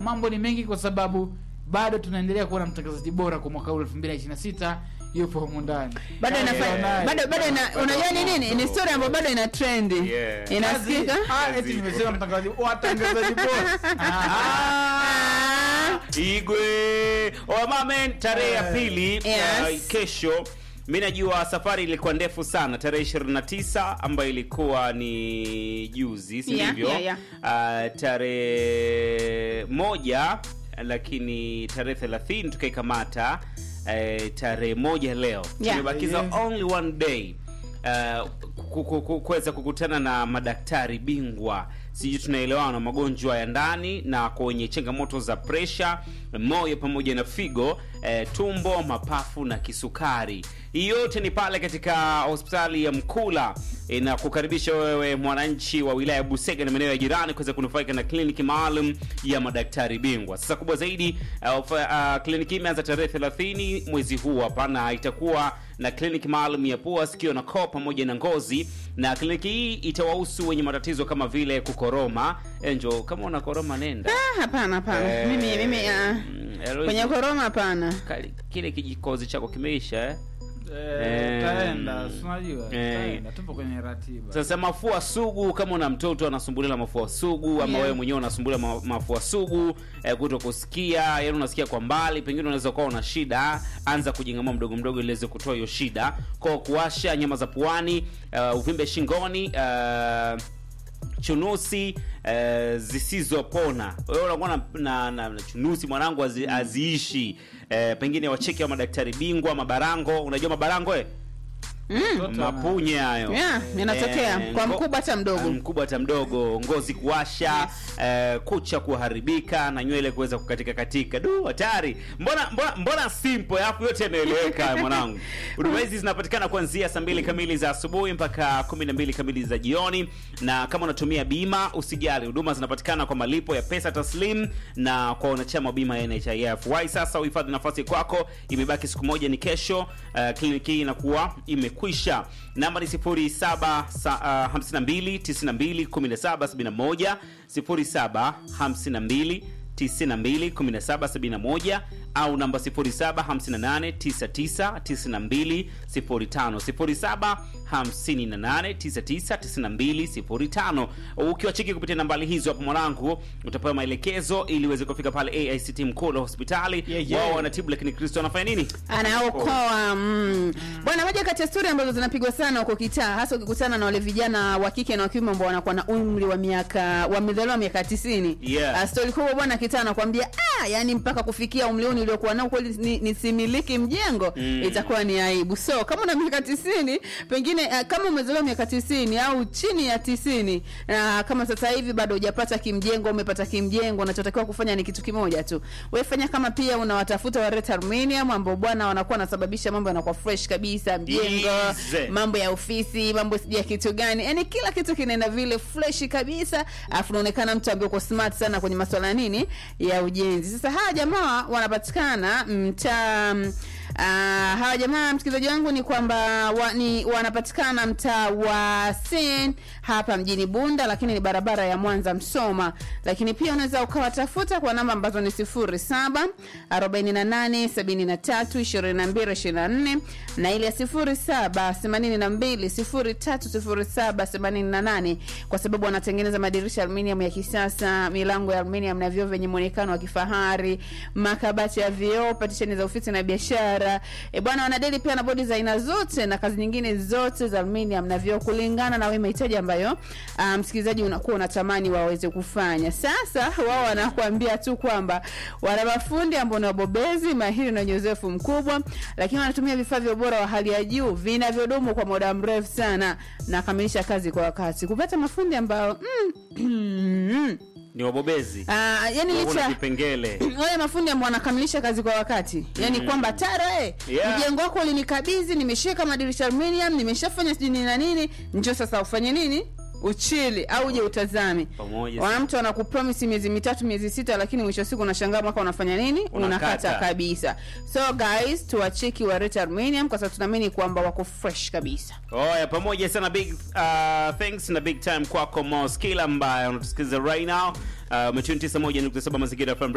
mambo ni mengi kwa sababu bado tunaendelea kuwa na mtangazaji bora kwa mwaka huu 2026 yupo humu ndani bado Kama inafanya unaye. bado bado ina unajua ni nini ni story ambayo bado ina trend Yeah. inasikika Kazi- ah, eti nimesema mtangazaji watangazaji bora Ah. Igwe Wamamen tarehe ya pili Yes. uh, kesho. Mi najua safari ilikuwa ndefu sana, tarehe 29 ambayo ilikuwa ni juzi, si Yeah, ndivyo? yeah, yeah. Uh, tarehe moja lakini tarehe 30 tukaikamata uh, tarehe moja leo Yeah. tumebakiza Yeah. only one day uh, ku- ku- ku- kuweza kukutana na madaktari bingwa sijui tunaelewana na magonjwa ya ndani na kwenye changamoto za presha moyo pamoja na figo eh, tumbo mapafu na kisukari hii yote ni pale katika hospitali ya mkula inakukaribisha wewe mwananchi wa wilaya ya busega na maeneo ya jirani kuweza kunufaika na kliniki maalum ya madaktari bingwa sasa kubwa zaidi uh, uh, kliniki hii imeanza tarehe 30 mwezi huu hapa na itakuwa na kliniki maalum ya pua sikio na koo pamoja na ngozi na kliniki hii itawahusu wenye matatizo kama vile kukoroma enjo kama una koroma nenda Ah, hapana hapana Eh, mimi mimi ah, mm, Eloise, kwenye koroma hapana kali- kile kijikozi chako kimeisha eh? Eh, Eh, taenda si unajua eh. taenda tupo kwenye ratiba sasa mafua sugu kama una mtoto anasumbulia na mafua sugu ama Yeah. wewe mwenyewe unasumbulia ma, mafua sugu eh, kuto kusikia yani unasikia kwa mbali pengine unaweza kuwa una shida anza kujingamua mdogo mdogo ili iweze kutoa hiyo shida kwa kuwasha nyama za puani uh, uvimbe shingoni uh, chunusi uh, zisizopona wewe unakuwa na, na, na, na chunusi mwanangu hazi- haziishi uh, pengine wacheki wa madaktari bingwa mabarango unajua mabarango eh? Mtoto ana- mapunye hayo Yeah, yanatokea. Eh, Kwa ngo- mkubwa hata mdogo. eh, mkubwa hata mdogo ngozi kuwasha eh, kucha kuharibika na nywele kuweza kukatika katika du hatari mbona mbona mbona simple alafu yote yanaeleweka mwanangu huduma hizi zinapatikana kuanzia saa mbili kamili za asubuhi mpaka kumi na mbili kamili za jioni na kama unatumia bima usijali huduma zinapatikana kwa malipo ya pesa taslim na kwa wanachama wa bima ya nhif wai sasa uhifadhi nafasi kwako imebaki siku moja ni kesho uh, kliniki hii inakuwa imekwisha namba ni 0752921771 0752 921771 au namba 0758999205 0758999205 ukiwacheki kupitia nambari hizo hapo mwanangu utapewa maelekezo ili uweze kufika pale aict mkolo hospitali Yeah, yeah. wao wanatibu lakini kristo anafanya nini anaokoa mm. bwana moja kati ya stori ambazo zinapigwa sana huko kitaa hasa ukikutana na wale vijana wa kike na wa kiume ambao wanakuwa na umri wa miaka wamezaliwa miaka tisini Yeah. Ah, stori kubwa bwana kitaa anakwambia ah, yani mpaka kufikia umri huu niliokuwa nao kweli ni- nisimiliki mjengo Mm. itakuwa ni aibu so kama una miaka tisini pengine uh, kama umezaliwa miaka tisini au chini ya tisini uh, kama sasa hivi bado hujapata kimjengo umepata kimjengo unachotakiwa kufanya ni kitu kimoja tu wefanya kama pia unawatafuta wa Ret Aluminium ambao bwana wanakuwa wanasababisha mambo yanakuwa fresh kabisa mjengo Easy. mambo ya ofisi mambo sijui ya kitu gani yani kila kitu kinaenda vile fresh kabisa alafu unaonekana mtu ambaye uko smart sana kwenye masuala ya nini ya ujenzi sasa hawa jamaa wanapatikana mtaa mm, ah, hawa jamaa msikilizaji wangu ni kwamba wa, ni wanapatikana mtaa wa Sen hapa mjini Bunda, lakini ni barabara ya Mwanza Msoma. Lakini pia unaweza ukawatafuta kwa namba ambazo ni 07 48 73 22 24 na ile ya 07 82 03 07 88 kwa sababu wanatengeneza madirisha ya aluminium ya kisasa, milango ya aluminium na vioo vyenye muonekano wa kifahari, makabati ya vioo, patisheni za ofisi na biashara. E bwana, wanadeli pia na bodi za aina zote na kazi nyingine zote za aluminium na vioo kulingana na wewe mahitaji ambayo ah, msikilizaji unakuwa unatamani waweze kufanya. Sasa wao wanakuambia tu kwamba wana mafundi ambao ni wabobezi mahiri na wenye uzoefu mkubwa, lakini wanatumia vifaa vya ubora wa hali ya juu vinavyodumu kwa muda mrefu sana na kamilisha kazi kwa wakati. Kupata mafundi ambao mm, ni wabobezi Ah, yani Kuna licha vipengele wale mafundi ambao wanakamilisha kazi kwa wakati yani Mm. kwamba tara eh, Yeah. mjengo wako ulinikabidhi nimeshika madirisha aluminium nimeshafanya sijui nini na nini njoo sasa ufanye nini uchili au uje utazame pamoja wana mtu anakupromisi miezi mitatu miezi sita lakini mwisho wa siku unashangaa mwaka unafanya nini Unakata. unakata kabisa so guys tuwacheki wa Rete aluminium kwa sababu tunaamini kwamba wako fresh kabisa oya pamoja sana big uh, thanks na big time kwako moskila ambaye unatusikiliza right now uh, umetuni 91.7 mazingira FM